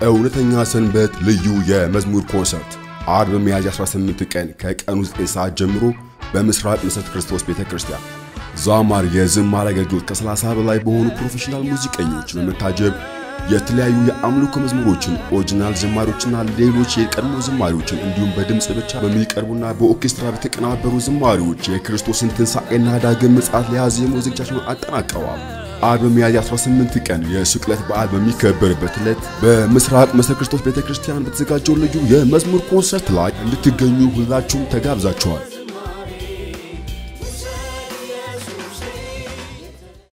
እውነተኛ ሰንበት ልዩ የመዝሙር ኮንሰርት አርብ ሚያዝያ 18 ቀን ከቀኑ 9 ሰዓት ጀምሮ በምስራቅ መሠረተ ክርስቶስ ቤተ ክርስቲያን ዛማር የዝማሬ አገልግሎት ከ30 በላይ በሆኑ ፕሮፌሽናል ሙዚቀኞች በመታጀብ የተለያዩ የአምልኮ መዝሙሮችን፣ ኦሪጂናል ዝማሪዎችና ሌሎች የቀድሞ ዝማሪዎችን እንዲሁም በድምፅ ብቻ በሚቀርቡና በኦርኬስትራ በተቀናበሩ ዝማሪዎች የክርስቶስን ትንሣኤና ዳግም ምጽአት ለያዘ የሙዚቃ ዝግጅታቸውን አጠናቀዋል። አርብ ሚያዝያ 18 ቀን የስቅለት በዓል በሚከበርበት ዕለት በምስራቅ መሠረተ ክርስቶስ ቤተክርስቲያን በተዘጋጀው ልዩ የመዝሙር ኮንሰርት ላይ እንድትገኙ ሁላችሁም ተጋብዛችኋል።